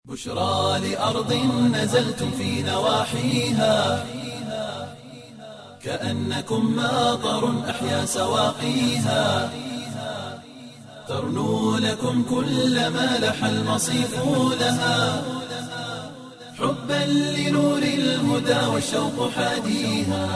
بشرى لأرض نزلتم في نواحيها كأنكم ماطر أحيا سواقيها ترنو لكم كل ما لح المصيف لها حبا لنور الهدى والشوق حاديها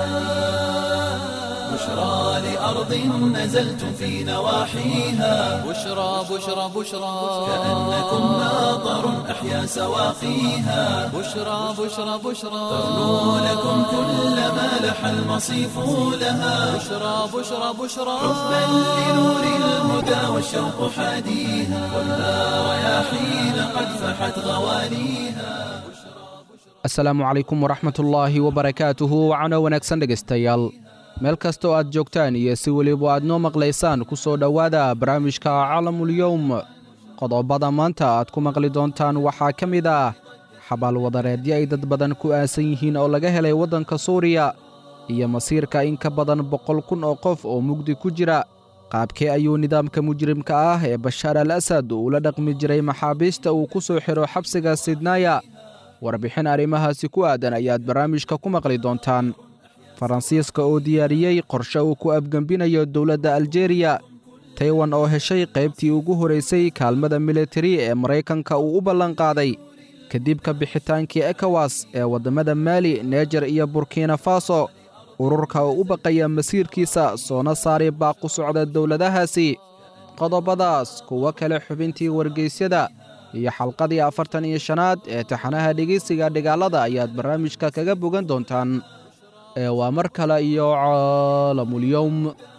بشرى لأرض نزلتم في نواحيها بشرى بشرى بشرى كأنكم ماطر أحيا سواقيها بشرى بشرى بشرى ترنو لكم كل ما لح المصيف لها بشرى بشرى بشرى حبا لنور الهدى والشوق حاديها خذها رياحين قد فحت غواليها asalaamu calaykum waraxmatullaahi wabarakaatuhu wacano wanaagsan dhegaystayaal meel kastoo aad joogtaan iyo si weliba aad noo maqlaysaan ku soo dhowaada barnaamijka calamulyowm qodobada maanta aad ku maqli doontaan waxaa ka mid ah xabaalwadareedyo ay dad badan ku aasan yihiin oo laga helay waddanka suuriya iyo masiirka in ka badan boqol kun oo qof oo mugdi ku jira qaabkee ayuu nidaamka mujrimka ah ee bashaar al asad uula dhaqmi jiray maxaabiista uu ku soo xidho xabsiga sidnaaya warbixin arrimahaasi ku aadan ayaad barnaamijka ku maqli doontaan faransiiska oo diyaariyey qorshe uu ku afgembinayo dowladda aljeeriya taywan oo heshay qaybtii ugu horaysay kaalmada militari ee maraykanka uu u ballanqaaday kadib ka bixitaankii ekowas ee waddamada maali neejar iyo burkina faso ururka oo u baqaya masiirkiisa soona saari baaqu socda dowladahaasi qodobadaas kuwo kale xubintii wargeysyada iyo xalqadii afartan iyo shanaad ee taxanaha dhegeysiga dhigaalada ayaad barnaamijka kaga bogan doontaan ee waa mar kale iyo caalamulyowm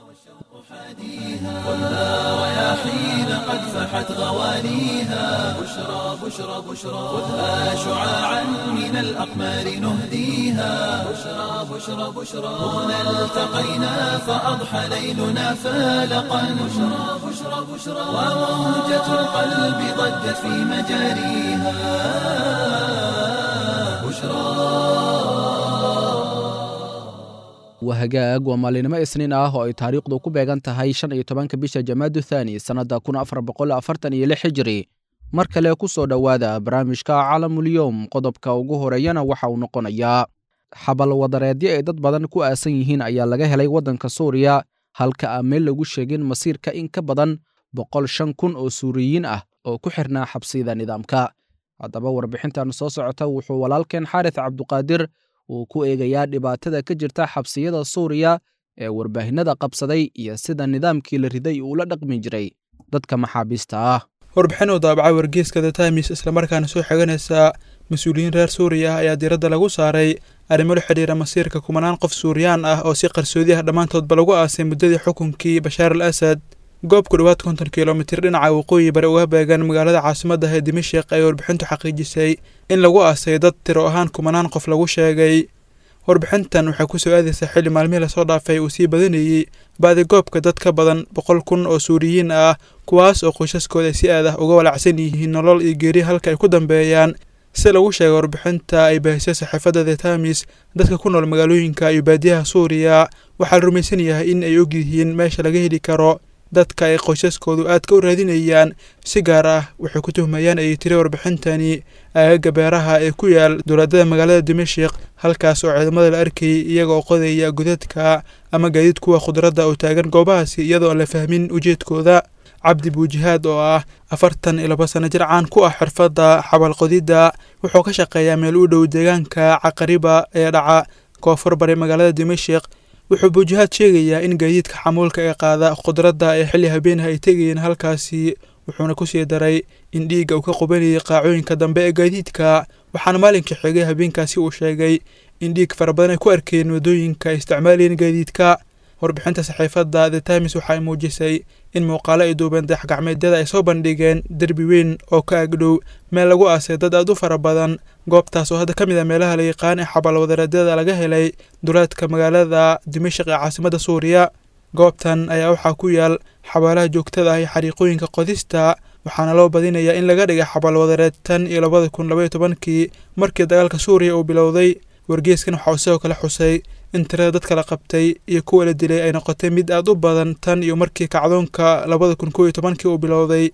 خذها رياحين قد فحت غواليها بشرى بشرى بشرى خذها شعاعا من الأقمار نهديها بشرى بشرى بشرى هنا التقينا فأضحى ليلنا فالقا بشرى بشرى بشرى وموجة القلب ضجت في مجاريها بشرى waa hagaag waa maalinimo isniin ah oo ay taariikhdu ku beegan tahay shan iyo tobanka bisha jamaadu thaani sannadda kun afar boqol afartan iyo lix hijiri mar kale ku soo dhowaada barnaamijka calamulyowm qodobka ugu horeeyana waxa uu noqonayaa xabalwadareedyo ay dad badan ku aasan yihiin ayaa laga helay waddanka suuriya halka aan meel lagu sheegin masiirka in ka badan boqol shan kun oo suuriyiin ah oo ku xirnaa xabsiyada nidaamka haddaba warbixintan soo socota wuxuu walaalkeen xaaris cabduqaadir uu ku eegayaa dhibaatada ka jirta xabsiyada suuriya ee warbaahinada qabsaday iyo sida nidaamkii la riday uula dhaqmi jiray dadka maxaabiista ah warbixin uu daabacay wargeyska the times islamarkaana soo xiganaysa mas-uuliyiin reer suuriya ah ayaa diiradda lagu saaray arrimo la xidhiira masiirka kumanaan qof suuriyaan ah oo si qarsoodi ah dhammaantoodba lagu aasay muddadii xukunkii bashaar al asad goob ku dhowaad konton kilomitir dhinaca waqooyi bari uga beegan magaalada caasimadda ee dimashik ay warbixintu xaqiijisay in lagu aasay dad tiro ahaan kumanaan qof lagu sheegay warbixintan waxay ku soo aadaysaa xilli maalmihii lasoo dhaafay uu sii badanayey baadigoobka dad ka badan boqol kun oo suuriyiin ah kuwaas oo qoysaskooda ay si aad ah uga walacsan yihiin nolol iyo geeri halka ay ku dambeeyaan si lagu sheegay warbixinta ay baahisay saxiifadda the times dadka ku nool magaalooyinka iyo baadiyaha suuriya waxaa la rumaysan yahay in ay og yihiin meesha laga heli karo dadka ay qoysaskoodu aadka u raadinayaan si gaar ah waxay ku tuhmayaan ayay tiri warbixintani aagaga beeraha ee ku yaal dowladada magaalada dimashik halkaas oo ciidamada la arkayay iyaga oo qodaya godadka ama gaadiid kuwa khudradda oo taagan goobahaasi iyadoo aan la fahmin ujeedkooda cabdi buujihaad oo ah afartan iyo laba sano jir caan ku ah xirfadda xabaalqodidda wuxuu ka shaqeeyaa meel u dhow deegaanka caqariba ee dhaca koonfur bari magaalada dimashik wuxuu buujihaad sheegayaa in gaadiidka xamuulka ee qaada khudradda ee xilli habeenah ay tegayeen halkaasi wuxuuna ku sii daray in dhiigga uu ka qubanayay qaacooyinka dambe ee gaadiidka waxaana maalinkii xigay habeenkaasi uu sheegay in dhiig fara badan ay ku arkeen waddooyinka ay isticmaalayeen gaadiidka warbixinta saxiifadda the times waxa ay muujisay in muuqaalo ay duubeen dayaxgacmeedyada ay soo bandhigeen derbi weyn oo ka agdhow meel lagu aasay dad aad u fara badan goobtaas oo hadda ka mid a meelaha la yaqaan ee xabaalwadareedyada laga helay duleedka magaalada dimashik ee caasimadda suuriya goobtan ayaa waxaa ku yaal xabaalaha joogtada ah iyo xariiqooyinka qodista waxaana loo badinayaa in laga dhigay xabaalwadareed tan iyo labada kun labaiyo tobankii markii dagaalka suuriya uu bilowday wargeeskan waxa uu sidoo kale xusay in tirada dadka la qabtay iyo kuwa la dilay ay noqotay mid aad u badan tan iyo markii kacdoonka labada kun kow iyo tobankii uu bilowday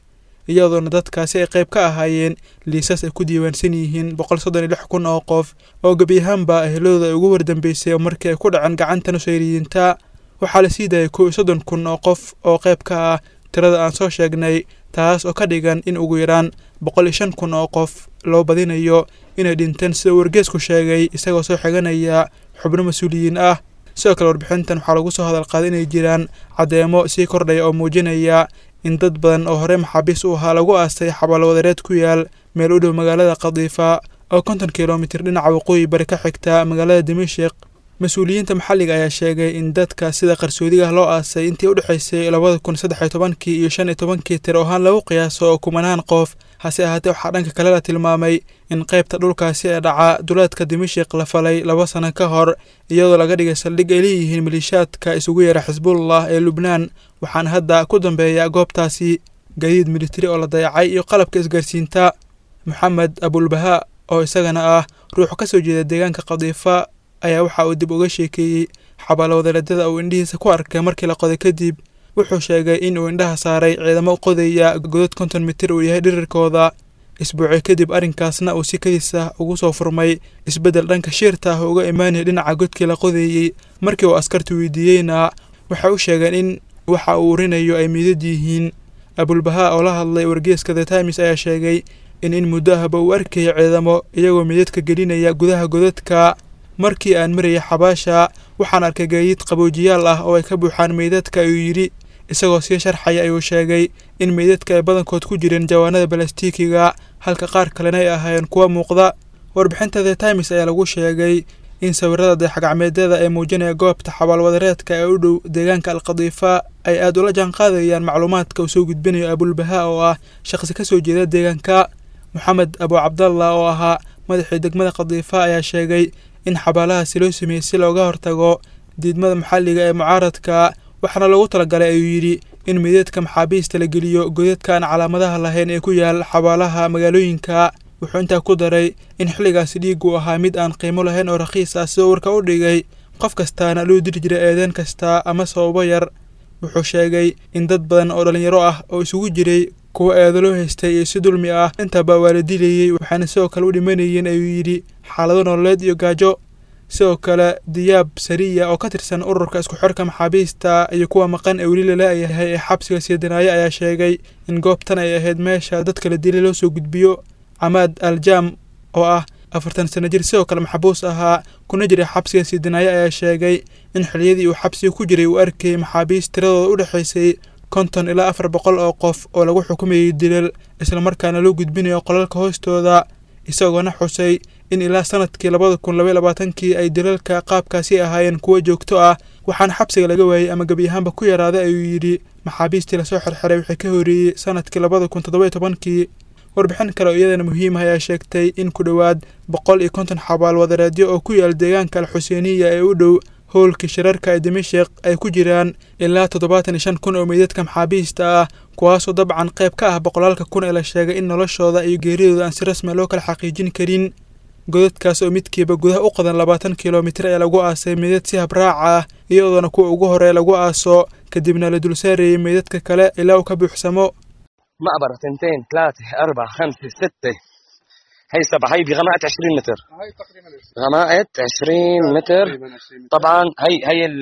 iyadoona dadkaasi ay qayb ka ahaayeen liisas ay ku diiwaansan yihiin boqol soddon iyo lix kun oo qof oo gebi ahaanba ehelooda ay ugu wardambeysay oo markii ay ku dhaceen gacanta nusayriyiinta waxaa la sii daayay kow iyo soddon kun oo qof oo qayb ka ah tirada aan soo sheegnay taas oo ka dhigan in ugu yaraan boqol iyo shan kun oo qof loo badinayo inay dhinteen sida wargeesku sheegay isagoo soo xiganaya xubno mas-uuliyiin ah sidoo kale warbixintan waxaa lagu soo hadal qaaday inay jiraan caddeemo sii kordhaya oo muujinaya in dad badan oo horey maxaabiis u ahaa lagu aastay xabaalo wadareed ku yaal meel u dhow magaalada khadiifa oo konton kilomitir dhinaca waqooyi bari ka xigta magaalada dimashik mas-uuliyiinta maxalliga ayaa sheegay in dadka sida qarsoodiga ah loo aasay intii u dhexaysay labada kun saddex iyo tobankii iyo shan iyo tobankii tir ahaan lagu qiyaaso oo kumanaan qof hase ahaatee waxaa dhanka kale la tilmaamay in qaybta dhulkaasi ee dhaca duleedka dimashik la falay laba sano ka hor iyadoo laga dhigay saldhig ay leeyihiin maliishaadka isugu yeera xisbullah ee lubnaan waxaana hadda ku dambeeya goobtaasi gadiid militari oo la dayacay iyo qalabka isgaarsiinta moxamed abulbahaa oo isagana ah ruux ka soo jeeda deegaanka khadiifa ayaa waxa uu dib uga sheekeeyey xabaalo wadareedada uu indhihiisa ku arkay markii la qoday kadib wuxuu sheegay in uu indhaha saaray ciidamo qodaya godod konton mitir uu yahay dhirirkooda isbuuci kadib arrinkaasna uu si kadis ah ugu soo furmay isbeddel dhanka shiirta ah uga imaanaya dhinaca godkii la qodeeyey markii uu askartu weydiiyeyna waxay u sheegeen in waxa uu urinayo ay miidad yihiin abulbahaa oo la hadlay wargeeska the times ayaa sheegay in in muddo ahba uu arkayay ciidamo iyagoo miidadka gelinaya gudaha godadka markii aan marayay xabaasha waxaan arkay gaadiid qaboojiyaal ah oo ay ka buuxaan meydadka ayuu yidhi isagoo sii sharxaya ayuu sheegay in meydadka ay badankood ku jireen jawaanada balastiikiga halka qaar kalena ay ahaayeen kuwa muuqda warbixinta the times ayaa lagu sheegay in sawirada dayaxgacmeedyada ee muujinaya goobta xabaalwadareedka ee u dhow deegaanka alkhadiifa ay aad ula jaan qaadayaan macluumaadka uu soo gudbinayo abulbahaa oo ah shaqsi ka soo jeeda deegaanka moxamed abu cabdallah oo ahaa madaxii degmada khadiifa ayaa sheegay in xabaalahaasi loo sameeyey si looga hortago diidmada maxalliga ee mucaaradka waxaana loogu talagalay ayuu yidhi in mideedka maxaabiista la geliyo godadka aan calaamadaha lahayn ee ku yaal xabaalaha magaalooyinka wuxuu intaa ku daray in xilligaasi dhiigu ahaa mid aan qiimo lahayn oo rakhiis ah sidoo warka u dhigay qof kastaana loo diri jiray eedeen kasta ama sababo yar wuxuu sheegay in dad badan oo dhallinyaro ah oo isugu jiray kuwa eedo loo haystay iyo si dulmi ah intaba waa la dilayey waxaana sidoo kale u dhimanayeen ayuu yidhi xaalado nololeed iyo gaajo sidoo kale diyaab sariya oo ka tirsan ururka isku xirka maxaabiista iyo kuwa maqan ee weli lala-yahay ee xabsiga siidinaayo ayaa sheegay in goobtan ay ahayd meesha dadka la dilay loo soo gudbiyo camaad aljaam oo ah afartan sano jir sidoo kale maxbuus ahaa kuna jiray xabsiga siidinaayo ayaa sheegay in xiliyadii uu xabsiga ku jiray uu arkayay maxaabiist tiradooda u dhexaysay konton ilaa afar boqol oo qof oo lagu xukumayay dilal islamarkaana loo gudbinayo qolalka hoostooda isagoona xusay in ilaa sanadkii labada kun labaiy labaatankii ay dilalka qaabkaasi ahaayeen kuwo joogto ah waxaana xabsiga laga waayey ama gebi ahaanba ku yaraaday ayuu yidhi maxaabiistii lasoo xirxiray waxay ka horeeyey sanadkii labada kun toddobayo tobankii warbixin kale oo iyadana muhiim ah ayaa sheegtay in ku dhowaad boqol iyo konton xabaal wadareedyo oo ku yaal deegaanka alxuseeniya ee u dhow howlkii shirarka ee dimashik ay ku jiraan ilaa toddobaatan iyo shan kun oo meydadka maxaabiista ah kuwaasoo dabcan qayb ka ah boqolaalka kun ee la sheegay in noloshooda iyo geeridooda aan si rasmi loo kala xaqiijin karin godadkaas oo midkiiba gudaha u qadan labaatan kilomitir ee lagu aasay meydad si habraaca ah iyadoona kuwa ugu horee lagu aaso kadibna la dulsaarayay meydadka kale ilaa uu ka buuxsamo مقبرة تنتين ثلاثة أربعة خمسة ستة هي سبعة هي بغماءة 20 متر هاي تقريبا غماءة 20 متر طبعا هي هي ال...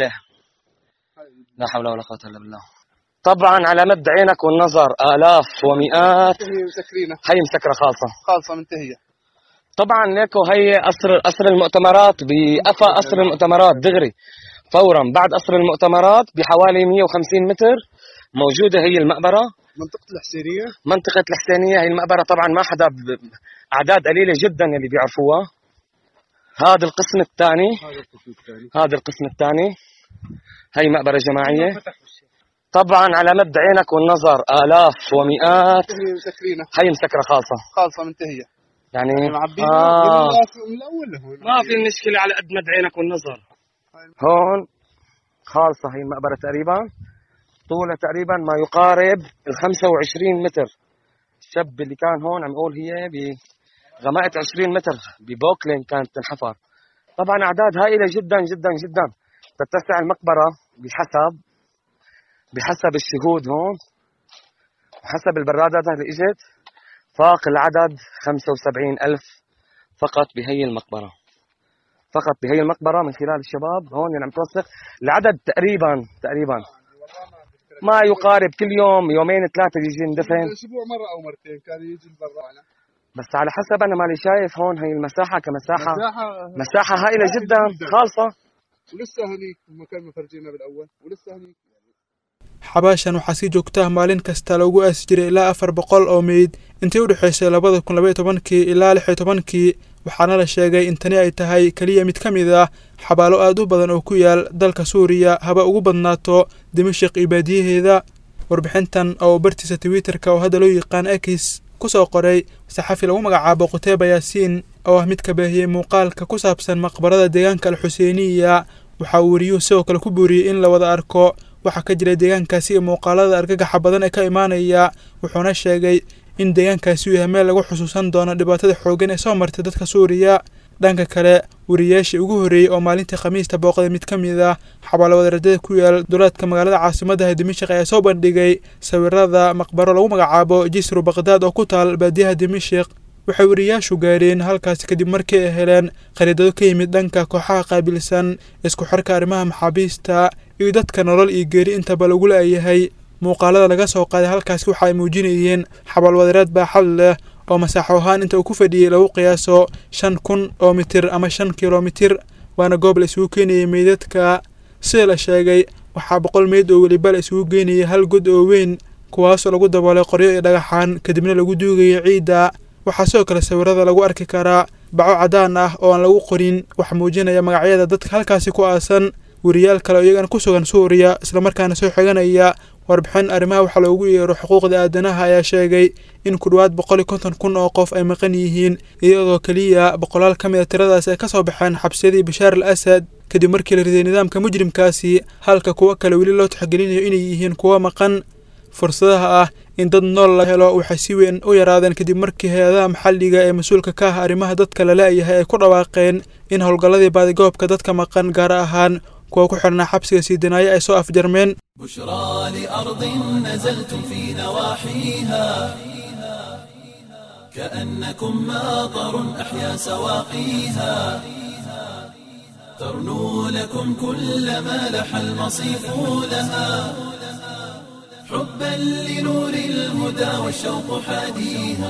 لا حول ولا قوة إلا بالله طبعا على مد عينك والنظر آلاف ومئات هي مسكرينة هي مسكرة خالصة خالصة منتهية طبعا ليكو هي قصر قصر المؤتمرات بقفا قصر المؤتمرات دغري فورا بعد قصر المؤتمرات بحوالي 150 متر موجودة هي المقبرة منطقة الحسينية منطقة الحسينية هي المقبرة طبعا ما حدا ب... أعداد قليلة جدا اللي بيعرفوها هذا القسم الثاني هذا القسم الثاني هذا القسم الثاني هي مقبرة جماعية طبعا على مد عينك والنظر آلاف ومئات هي مسكرينة هي مسكرة خالصة خالصة منتهية يعني معبين آه من الأول هو ما في مشكلة على قد مد عينك والنظر هون خالصة هي المقبرة تقريبا طولها تقريبا ما يقارب ال 25 متر الشاب اللي كان هون عم يقول هي بغماءة 20 متر ببوكلين كانت تنحفر طبعا أعداد هائلة جدا جدا جدا تتسع المقبرة بحسب بحسب الشهود هون حسب البرادات اللي اجت فاق العدد 75 ألف فقط بهي المقبرة فقط بهي المقبرة من خلال الشباب هون اللي عم توثق العدد تقريبا تقريبا ما يقارب كل يوم يومين ثلاثة يجي ندفن اسبوع مره او مرتين كان يجي البرا بس على حسب أنا مالي شايف هون هي المساحة كمساحة مساحه مساحة هائلة جدا خالصة ولسه هنيك المكان ما فرجينا بالاول ولسه هنيك xabaashan waxaa si joogta ah maalin kasta loogu aasi jiray ilaa afar boqol oo meyd intii u dhexaysay labada kun labaiyo tobankii ilaa lix iyo tobankii waxaana la sheegay in tani ay tahay keliya mid ka mid ah xabaalo aad u badan oo ku yaal dalka suuriya haba ugu badnaato dimashik iyo baadiyaheeda warbixintan oo bartiisa twitterka oo hadda loo yaqaan ekis ku soo qoray saxafi lagu magacaabo quteyba yaasiin oo ah mid ka baahiyey muuqaalka ku saabsan maqbarada deegaanka alxuseeniya waxa uu weriyuhu sidoo kale ku booriyey in la wada arko waxaa ka jira deegaankaasi iyo muuqaalada argagaxa badan ee ka imaanaya wuxuuna sheegay in deegaankaasi uu yahay meel lagu xusuusan doono dhibaatada xooggan ee soo martay dadka suuriya dhanka kale wariyaashii ugu horreeyey oo maalintii khamiista booqday mid ka mid ah xabaalo wadaradada ku yaal dowlaadka magaalada caasimadda dimashik ayaa soo bandhigay sawirada maqbaro lagu magacaabo jisru baqdaad oo ku taal baadiyaha dimashik waxay wariyaashu gaareen halkaasi kadib markii ay heleen khariidado ka yimid dhanka kooxaha qaabilsan isku xirka arrimaha maxaabiista iyo dadka nolol iyo geeri intaba lagu la'yahay muuqaalada laga soo qaaday halkaasi waxa ay muujinayeen xabaalwadareed baaxad leh oo masaaxo ahaan inta uu ku fadhiyey lagu qiyaaso shan kun oo mitir ama shan kilomitir waana goob la isugu keenayay meydadka sida la sheegay waxaa boqol meyd oo weliba la isugu geynayay hal god oo weyn kuwaasoo lagu daboolay qoryo iyo dhagaxaan kadibna lagu duugayay ciidda waxaa sidoo kale sawirada lagu arki karaa baco caddaan ah oo aan lagu qorin wax muujinaya magacyada dadka halkaasi ku aasan weriyaal kale oo iyagana ku sugan suuriya islamarkaana soo xiganaya warbixin arrimaha waxaa loogu yeero xuquuqda aadanaha ayaa sheegay in ku dhowaad boqol iyo konton kun oo qof ay maqan yihiin iyadoo keliya boqolaal ka mid a tiradaas ay ka soo baxeen xabsiyadii bashaar al asad kadib markii la riday nidaamka mujrimkaasi halka kuwo kale weli loo taxgelinayo inay yihiin kuwo maqan fursadaha ah in dad nool la helo waxay si weyn u yaraadeen kadib markii hay-adaha maxalliga ee mas-uulka ka ah arrimaha dadka la la'yahay ay ku dhawaaqeen in howlgalladii baadigoobka dadka maqan gaar ahaan kuwa ku xidhnaa xabsiga sii dinaayo ay soo afjarmeen بشرى لأرض نزلتم في نواحيها كأنكم ماطر أحيا سواقيها ترنو لكم كل ما لح المصيف لها حبا لنور الهدى والشوق حاديها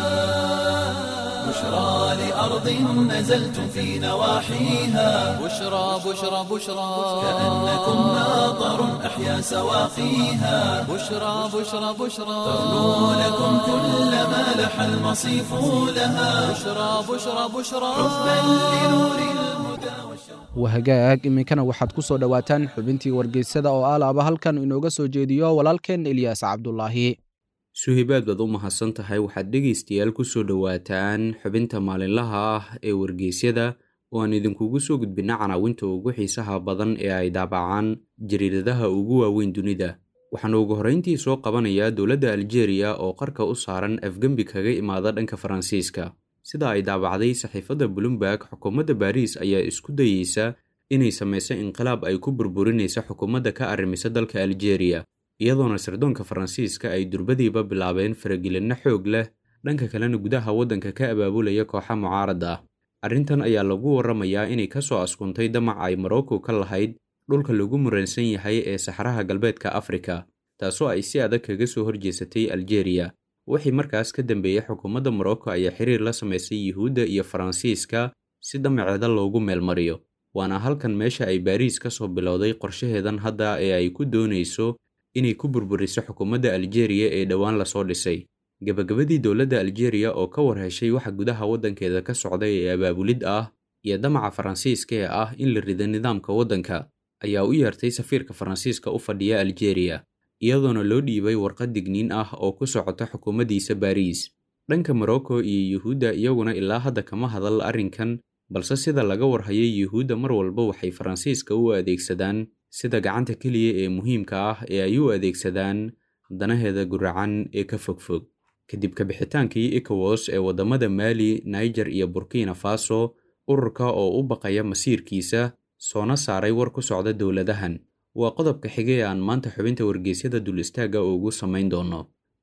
بشرى لأرض نزلتم في نواحيها بشرى بشرى بشرى كأنكم ماطر أحيا سواقيها بشرى بشرى بشرى ترنو لكم كل ما لح المصيف لها بشرى بشرى بشرى حبا لنور الهدى والشوق wahagaag iminkana waxaad ku soo dhowaataan xubintii wargeysada oo alaaba halkan inooga soo jeediyo walaalkeen ilyaas cabdulaahi suhibaad baad u mahadsan tahay waxaad dhegaystayaal ku soo dhowaataan xubinta maalinlaha ah ee wargeysyada oo aan idinkugu soo gudbinna canaawinta ugu xiisaha badan ee ay daabacaan jariiradaha ugu waaweyn dunida waxaana ugu horrayntii soo qabanayaa dowladda aljeeriya oo qarka u saaran afgembi kaga imaada dhanka faransiiska sida ay daabacday saxiifadda bloomberg xukuumadda baariis ayaa isku dayeysa inay samayso inqilaab ay ku burburinaysa xukuumadda ka arrimisa dalka aljeeriya iyadoona sirdoonka faransiiska ay durbadiiba bilaabeen faragelinno xoog leh dhanka kalena gudaha waddanka ka abaabulaya kooxa mucaaradda ah arrintan ayaa lagu warramayaa inay ka soo askuntay damac ay morocco ka lahayd dhulka lagu muransan yahay ee saxraha galbeedka afrika taasoo ay si adag kaga soo horjeesatay aljeeriya wixii markaas ka dambeeyey xukuumadda morocco ayaa xiriir la samaysay yuhuudda iyo faransiiska si damaceeda loogu meelmariyo waana halkan meesha ay baariis ka soo bilowday qorshaheedan hadda ee ay ku doonayso inay ku burburiso xukuumadda aljeeriya ee dhowaan lasoo dhisay gebagabadii dowladda aljeeriya oo ka war heshay waxa gudaha waddankeeda ka socday ee abaabulid ah iyo damaca faransiiska ee ah in la rido nidaamka waddanka ayaa u yeertay safiirka faransiiska u fadhiya aljeeriya iyadoona loo dhiibay warqad digniin ah oo ku socota xukuumaddiisa baariis dhanka morocco iyo yuhuudda iyaguna ilaa hadda kama hadal arrinkan balse sida laga warhayay yuhuudda mar walba waxay faransiiska u adeegsadaan sida gacanta keliya ee muhiimka ah ee ay u adeegsadaan danaheeda guracan ee ka fogfog kadib kabixitaankii ecowas ee waddamada maali niger iyo burkina faso ururka oo u baqaya masiirkiisa soona saaray war ku socda dowladahan waa qodobka xige ee aan maanta xubinta wargeysyada dul istaagga ugu samayn doono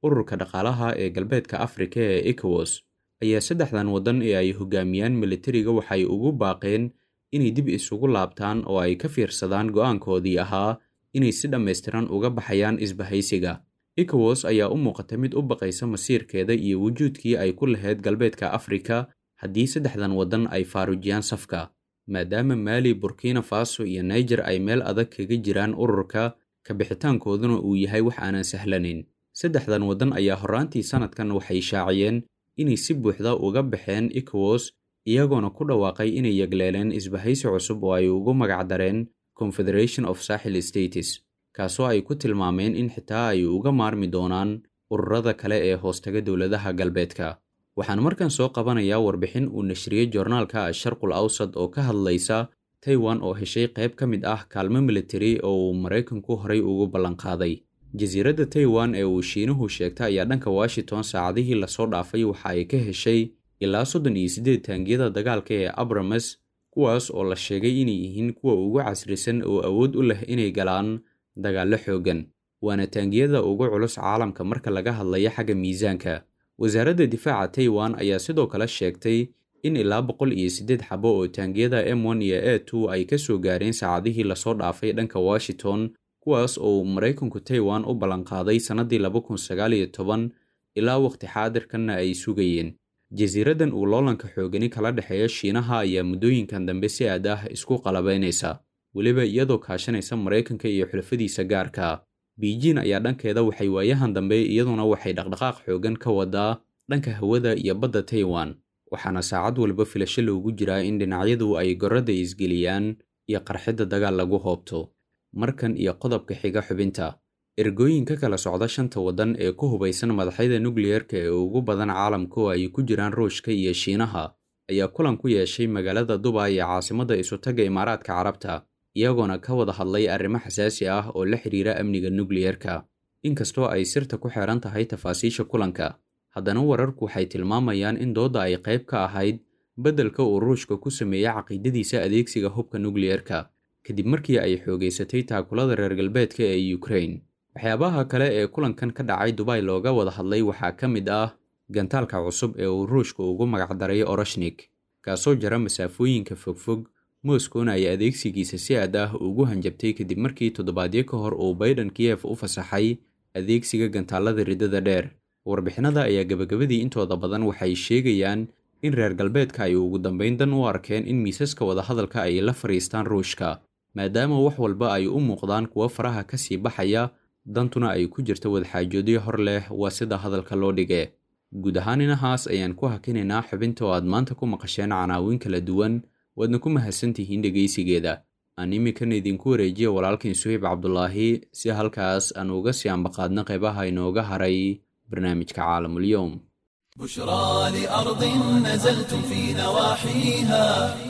ururka dhaqaalaha ee galbeedka afrika ee ecowas ayaa saddexdan waddan ee ay hogaamiyaan militariga waxay ugu baaqeen inay dib isugu laabtaan oo ay ka fiirsadaan go'aankoodii ahaa inay si dhammaystiran uga baxayaan isbahaysiga ecowas ayaa u muuqata mid u baqaysa masiirkeeda iyo wujuudkii ay ku lahayd galbeedka afrika haddii saddexdan waddan ay faarujiyaan safka maadaama maali burkina faso iyo niger ay meel adag kaga jiraan ururka ka bixitaankooduna uu yahay wax aanan sahlanayn saddexdan waddan ayaa horraantii sannadkan waxay shaaciyeen inay si buuxda uga baxeen ecowas iyagoona ku dhawaaqay inay yagleeleen isbahaysi cusub oo ay ugu magacdareen confederation of saaxil states kaasoo ay ku tilmaameen in xitaa ay uga maarmi doonaan ururada kale ee hoostaga dowladaha galbeedka waxaan markan soo qabanayaa warbixin uu nashriyey joornaalka asharqul awsad oo ka hadlaysa taiwan oo heshay qayb ka mid ah kaalmo militari oo uu maraykanku horay ugu ballanqaaday jasiiradda taiwan ee uu shiinuhu sheegta ayaa dhanka washington saacadihii lasoo dhaafay waxa ay ka heshay ilaa soddon iyo siddeed taangiyada dagaalka ee abrames kuwaas oo la sheegay inay yihiin kuwa ugu casrisan oo awood u leh inay galaan dagaallo xooggan waana taangiyada ugu culus caalamka marka laga hadlayo xagga miisaanka wasaaradda difaaca taiwan ayaa sidoo kale sheegtay in ilaa boqol iyo siddeed xabo oo taangiyada m one iyo a two ay ka soo gaareen saacadihii lasoo dhaafay dhanka washington kuwaas oo uu maraykanku taiwan u ballanqaaday sannaddii laba kun sagaal iyo toban ilaa waqti xaadirkanna ay sugayeen jasiiraddan uu loolanka xoogani kala dhexeeya shiinaha ayaa muddooyinkan dambe si aad ah isku qalabaynaysa weliba iyadoo kaashanaysa maraykanka iyo xulafadiisa gaarka beijin ayaa dhankeeda waxay waayahan dambe iyaduna waxay dhaqdhaqaaq xoogan ka wadaa dhanka hawada iyo badda taiwan waxaana saacad walba filasho loogu jiraa in dhinacyadu ay gorradda isgeliyaan iyo qarxidda dagaal lagu hoobto markan iyo qodobka xiga xubinta ergooyin ka kala socda shanta waddan ee ku hubaysan madaxyada nukliyeerka ee ugu badan caalamka oo ay ku jiraan ruushka iyo shiinaha ayaa kulan ku yeeshay magaalada dubay ee caasimadda isutagga imaaraadka carabta iyagoona ka wada hadlay arrimo xasaasi ah oo la xidhiira amniga nukliyeerka inkastoo ay sirta ku xeehan tahay tafaasiisha kulanka haddana wararku waxay tilmaamayaan in doodda ay qayb ka ahayd beddelka uu ruushka ku sameeyey caqiidadiisa adeegsiga hubka nukliyeerka kadib markii ay xoogaysatay taakulada reer galbeedka ee ukrain waxyaabaha kale ee kulankan ka dhacay dubay looga wada hadlay waxaa ka mid ah gantaalka cusub ee uu ruushka ugu magacdaray orashnik kaasoo jara masaafooyinka fogfog moskowna ay adeegsigiisa si aad ah ugu hanjabtay kadib markii toddobaadyo ka hor uu baydhan kiyef u fasaxay adeegsiga gantaalada riddada dheer warbixinada ayaa gebagabadii intooda badan waxay sheegayaan in reer galbeedka ay ugu dambayn dan u arkeen in miisaska wadahadalka ay la fadhiistaan ruushka maadaama wax walba ay u muuqdaan kuwo faraha ka sii baxaya dantuna ay ku jirto wadaxaajoodyo hor leh waa sida hadalka loo dhige guud ahaan inahaas ayaan ku hakinaynaa xubinta oo aad maanta ku maqasheen canaawin kala duwan waadna ku mahadsantihiin dhegaysigeeda aan iminkana idinku wareejiya walaalkiin suhayb cabdulaahi si halkaas aan uga sii ambaqaadna qaybaha inooga haray barnaamijka caalamulyoom بشرى لأرض نزلتم في نواحيها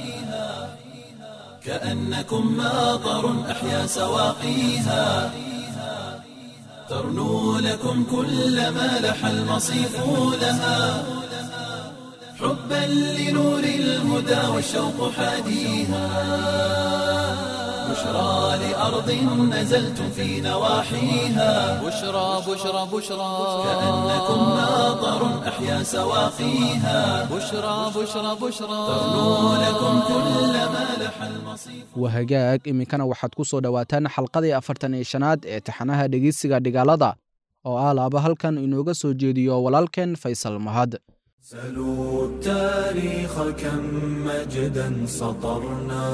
كأنكم ماطر أحيا سواقيها ترنو لكم كل ما لح المصيف لها حبا لنور الهدى والشوق حاديها بشرى لأرض نزلتم في نواحيها بشرى بشرى بشرى كأنكم ماطر أحيا سواقيها بشرى بشرى بشرى ترنو لكم كل ما لح المصيف wahagaag iminkana waxaad ku soo dhowaataan xalqadii afartan iyo shanaad ee taxanaha dhegeysiga dhigaalada oo ah laaba halkan inooga soo jeediyo walaalkeen faysal mahad سلوا التاريخ كم مجدا سطرنا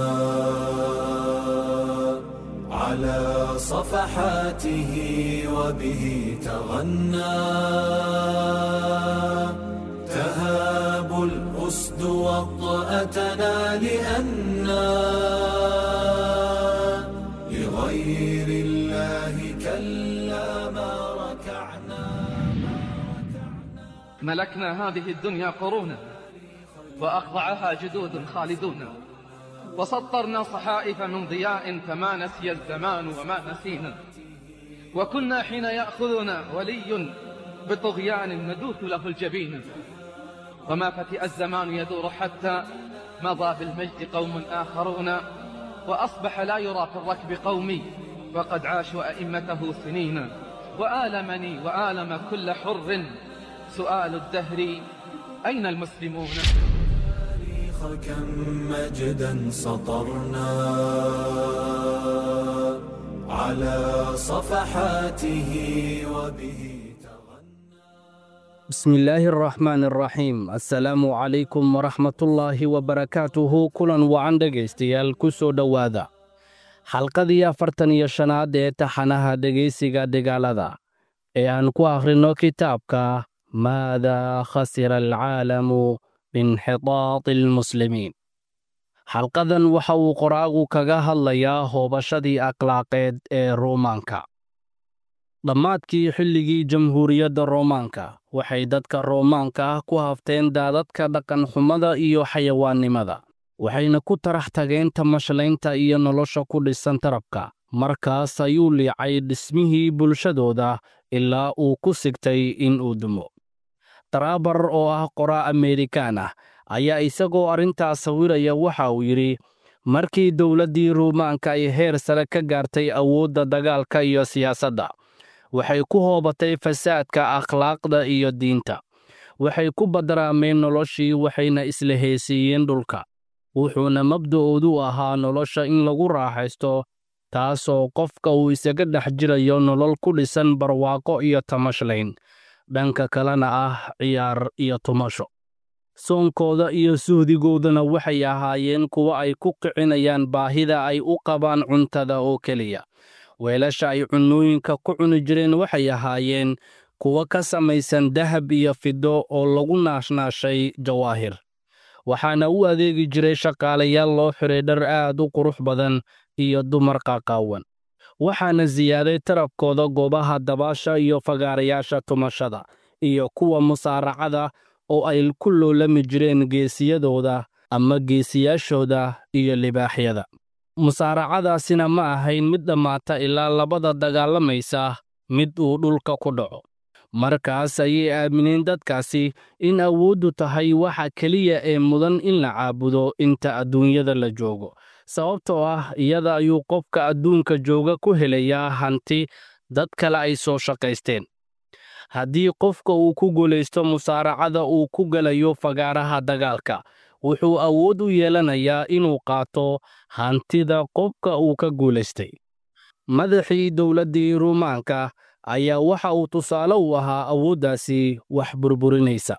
على صفحاته وبه تغنى تهاب الأسد وطأتنا لأنا لغير الله كلا ما ركعنا ملكنا هذه الدنيا قرونا وأخضعها جدود خالدون وسطرنا صحائف من ضياء فما نسي الزمان وما نسينا وكنا حين يأخذنا ولي بطغيان ندوث له الجبين وما فتئ الزمان يدور حتى مضى بالمجد قوم آخرون وأصبح لا يرى في الركب قومي وقد عاشوا أئمته سنين وآلمني وآلم كل حر سؤال الدهر أين المسلمون كم مجدا سطرنا على صفحاته وبه بسم الله الرحمن الرحيم السلام عليكم ورحمة الله وبركاته كلا وعن dhegaystayaal ku soo dhowaada xalqadii afartan iyo shanaad ee taxanaha dhegaysiga dagaalada ee aan ku akhrino kitaabka maada khasira alcaalamu biinxitaati almuslimiin xalqadan waxa uu qoraagu kaga hadlayaa hoobashadii akhlaaqeed ee ruumaanka dhammaadkii xilligii jamhuuriyadda roomaanka waxay dadka roomaanka ah ku hafteen daadadka dhaqanxumada iyo xayawaannimada waxayna ku tarax tageen tamashlaynta iyo nolosha ku dhisan tarabka markaas ayuu liicay dhismihii bulshadooda ilaa uu ku sigtay in uu dumo daraabar oo ah qoraa ameerikaan ah ayaa isagoo arrintaas sawiraya waxa uu yidhi markii dowladdii ruumaanka ay heer sare ka gaartay awoodda dagaalka iyo siyaasadda waxay ku hoobatay fasaadka akhlaaqda iyo diinta waxay ku badaraameen noloshii waxayna isla heesiiyeen dhulka wuxuuna mabda'oodu ahaa nolosha in lagu raaxaysto taasoo qofka uu isaga dhex jirayo nolol ku dhisan barwaaqo iyo tamashlayn dhanka kalena ah ciyaar iyo tumasho soonkooda iyo suhdigoodana waxay ahaayeen kuwo ay ku kicinayaan baahida ay u qabaan cuntada oo keliya weelasha ay cunnooyinka ku cuni jireen waxay ahaayeen kuwo ka samaysan dahab iyo fido oo lagu naashnaashay jawaahir waxaana u adeegi jiray shaqaalayaal loo xiray dhar aad u qurux badan iyo dumar qaaqaawan waxaana siyaaday tarabkooda goobaha dabaasha iyo fagaarayaasha tumashada iyo kuwa musaaracada oo ay ku loolami jireen geesiyadooda ama geesiyaashooda iyo libaaxyada musaaracadaasina ma ahayn mid dhammaata ilaa labada dagaalamaysa mid uu dhulka ku dhaco markaas ayay aamineen dadkaasi in awooddu tahay waxa keliya ee mudan in la caabudo inta adduunyada la joogo sababtoo ah iyada ayuu qofka adduunka jooga ku helayaa hanti dad kale ay soo shaqaysteen haddii qofka uu ku guulaysto musaaracada uu ku gelayo fagaaraha dagaalka wuxuu awood u yeelanayaa inuu qaato hantida qofka uu ka guulaystay madaxii dowladdii ruumaanka ayaa waxa uu tusaale u ahaa awooddaasi wax burburinaysa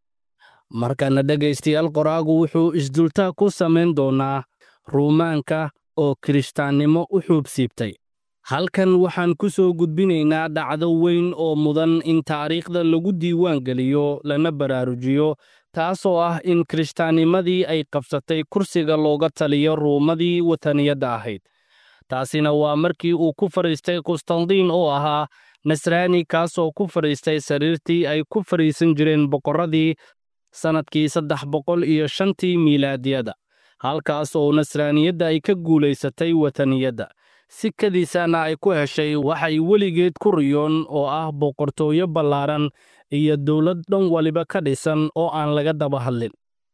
markana dhegaystayaal qoraagu wuxuu isdultaa ku samayn doonaa ruumaanka oo kirishtaannimo u xuubsiibtay halkan waxaan ku soo gudbinaynaa dhacdo weyn oo mudan in taariikhda lagu diiwaan geliyo lana baraarujiyo taasoo ah in kirishtaannimadii ay qabsatay kursiga looga taliyo ruumadii wataniyadda ahayd taasina waa markii uu ku fadhiistay qustandiin oo ahaa nasraani kaasoo ku fadhiistay sariirtii ay ku fadhiisan jireen boqorradii sannadkii saddex boqol iyo shantii miilaadiyada halkaas oo nasraaniyadda ay ka guulaysatay wataniyadda si kadiisana ay ku heshay waxay weligeed ku riyoon oo ah boqortooyo ballaaran iyo dowlad dhan waliba ka dhisan oo aan laga daba hadlin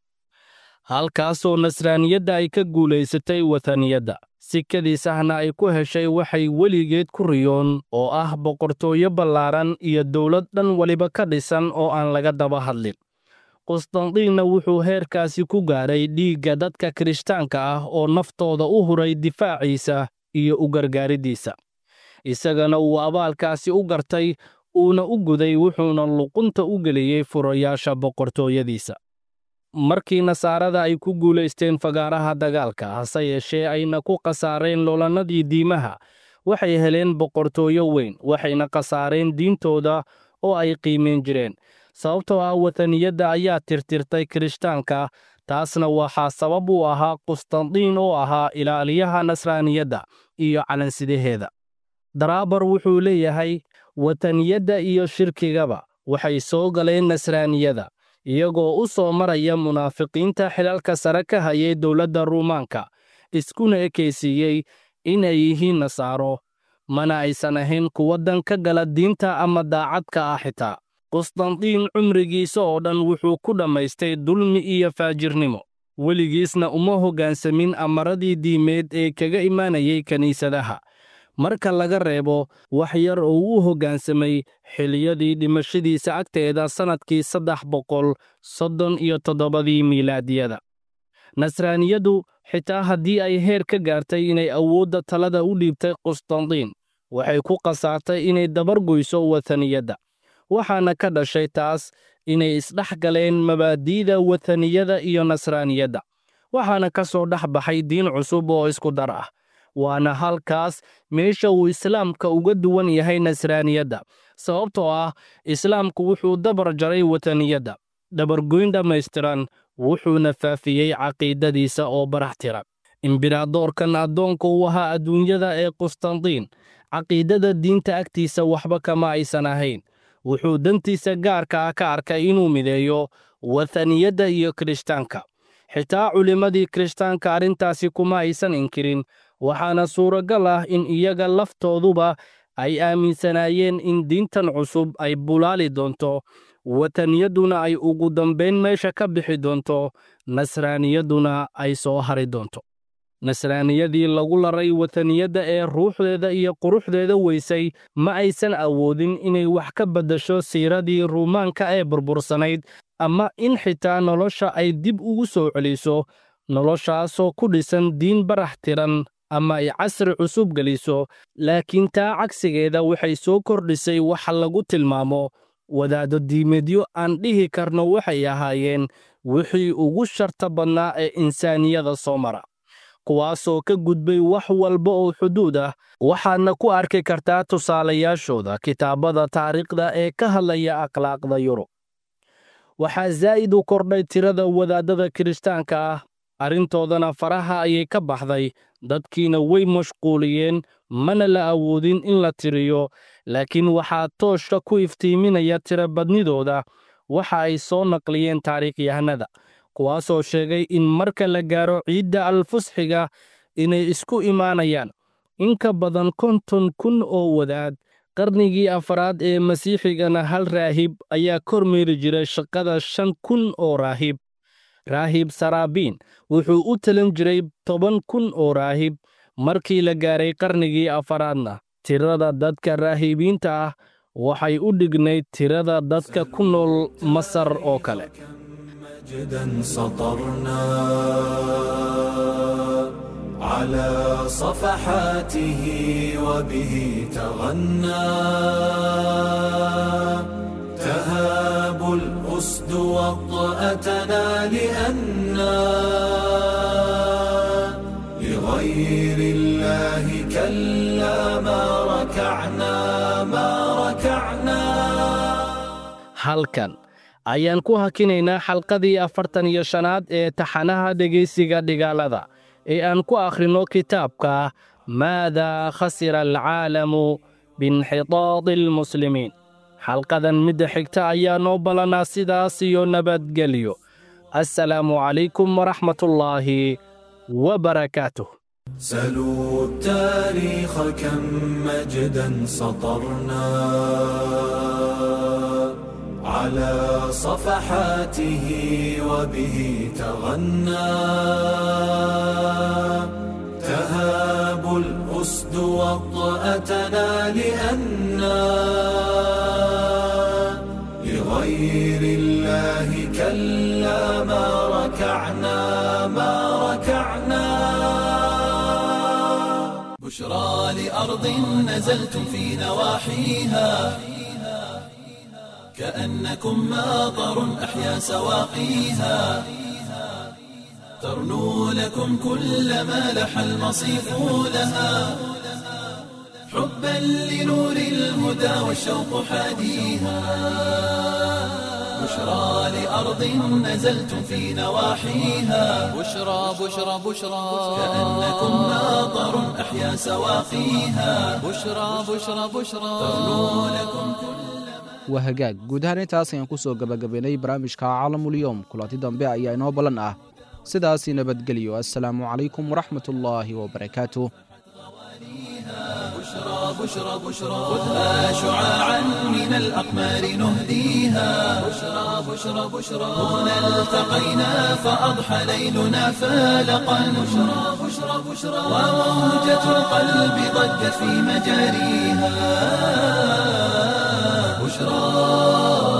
halkaasoo nasraaniyadda ay ka guulaysatay wataniyadda si kadiisahna ay ku heshay waxay weligeed ku riyoon oo ah boqortooyo ballaaran iyo dowlad dhan waliba ka dhisan oo aan laga daba hadlin qustandiinna wuxuu heerkaasi ku gaadhay dhiigga dadka kirishtaanka ah oo naftooda u huray difaaciisa iyo u gargaariddiisa isagana uu abaalkaasi u gartay uuna u guday wuxuuna luqunta u geliyey furayaasha boqortooyadiisa markii nasaarada ay ku guulaysteen fagaaraha dagaalka hase yeeshee ayna ku khasaareen loolannadii diimaha waxay heleen boqortooyo weyn waxayna khasaareen diintooda oo ay qiimeen jireen sababtoo ah wataniyadda ayaa tirtirtay kirishtaanka taasna waxaa sabab u ahaa qustandiin oo ahaa ilaaliyaha nasraaniyadda iyo calansidaheeda daraabar wuxuu leeyahay wataniyadda iyo shirkigaba waxay soo galeen nasraaniyada iyagoo u soo maraya munaafiqiinta xilalka sare ka hayay dowladda ruumaanka iskuna ekaysiiyey inay yihiin nasaaro mana aysan ahayn kuwa dan ka gala diinta ama daacadka ah xitaa qustandiin cumrigiisa oo dhan wuxuu ku dhammaystay dulmi iyo faajirnimo weligiisna uma hoggaansamin amaradii diimeed ee kaga imaanayay kiniisadaha marka laga reebo wax yar oo u hoggaansamay xiliyadii dhimashadiisa agteeda sannadkii saddex boqol soddon iyo toddobadii miilaadiyada nasraaniyaddu xitaa haddii ay heer ka gaartay inay awoodda talada u dhiibtay qustandiin waxay ku khasaartay inay dabargoyso wataniyadda waxaana ka dhashay taas inay isdhex galeen mabaadi'da wataniyada iyo nasraaniyadda waxaana ka soo dhex baxay diin cusub oo isku dar ah waana halkaas meesha uu islaamka uga duwan yahay nasraaniyadda sababtoo ah islaamku wuxuu dabar jaray wataniyadda dabargoyn dhammaystiran wuxuuna faafiyey caqiidadiisa oo barax tira imberadoorkan addoonka u ahaa adduunyada ee qustandiin caqiidada diinta agtiisa waxba kama aysan ahayn wuxuu dantiisa gaarka ah ka arkay inuu mideeyo wathaniyadda iyo kirishtaanka xitaa culimmadii kirishtaanka arrintaasi kuma aysan inkirin waxaana suuragal ah in iyaga laftooduba ay aaminsanaayeen in diintan cusub ay bulaali doonto wataniyadduna ay ugu dambayn meesha ka bixi doonto nasraaniyadduna ay soo hari doonto nasraaniyadii lagu laray wataniyadda ee ruuxdeeda iyo quruxdeeda weysay ma aysan awoodin inay wax ka beddasho siiradii ruumaanka ee burbursanayd ama in xitaa nolosha ay dib ugu soo celiso noloshaasoo ku dhisan diin barax tiran ama ay casri cusub geliso laakiin taa cagsigeeda waxay soo kordhisay waxa lagu tilmaamo wadaaddo diimedyo aan dhihi karno waxay ahaayeen wixii ugu sharta badnaa ee insaaniyada soo mara kuwaasoo ka gudbay wax walba oo xuduud ah waxaadna ku arki kartaa tusaalayaashooda kitaabada taariikhda ee ka hadlaya akhlaaqda yurub waxaa zaa'id u kordhay tirada wadaaddada kirishtaanka ah arrintoodana faraha ayay ka baxday dadkiina way mashquuliyeen mana la awoodin in la tiriyo laakiin waxaa tooshka ku iftiiminaya tirabadnidooda waxa ay soo naqliyeen taariikhyahanada kuwaasoo sheegay in marka la gaaro ciidda alfusxiga inay isku imaanayaan in ka badan konton kun oo wadaad qarnigii afraad ee masiixigana hal raahib ayaa kormeeri jiray shaqada shan kun oo raahib raahib saraabiin wuxuu u talin jiray toban kun oo raahib markii la gaaray qarnigii afaraadna tirada dadka raahibiinta ah waxay u dhignayd tirada dadka ku nool masar oo kale مجدا سطرنا على صفحاته وبه تغنى تهاب الأسد وطأتنا لأنا لغير الله كلا ما ركعنا ما ركعنا halkan ayaan ku hakinaynaa xalqadii afartan iyo shanaad ee taxanaha dhegaysiga dhigaalada ee aan ku akhrinno kitaabka maadaa khasira alcaalamu biinxitaadi almuslimiin xalqadan midda xigta ayaa noo ballanaa sidaas iyo nabadgelyo assalaamu calaykum waraxmatullaahi wabarakaatuh سلوا التاريخ كم مجدا سطرنا على صفحاته وبه تغنى تهاب الأسد وطأتنا لأنا لغير الله كلا ما ركعنا ما ركعنا بشرى لأرض نزلتم في نواحيها كأنكم ماطر أحيا سواقيها ترنو لكم كل ما لح المصيف لها حبا لنور الهدى والشوق حاديها بشرى لأرض نزلتم في نواحيها بشرى بشرى بشرى كأنكم ماطر أحيا سواقيها بشرى بشرى بشرى ترنو لكم كل waa hagaag guud ahaan intaas ayaan ku soo gebagabaynay barnaamijka caalamulyoom kulanti dambe ayaa inoo ballan ah sidaasi nabadgelyo assalaamu calaykum waraxmatullaahi wabarakaatuh بشرى بشرى بشرى خذها شعاعا من الأقمار نهديها بشرى بشرى بشرى هنا التقينا فأضحى ليلنا فالقا بشرى بشرى بشرى وموجة القلب ضجت في مجاريها بشرى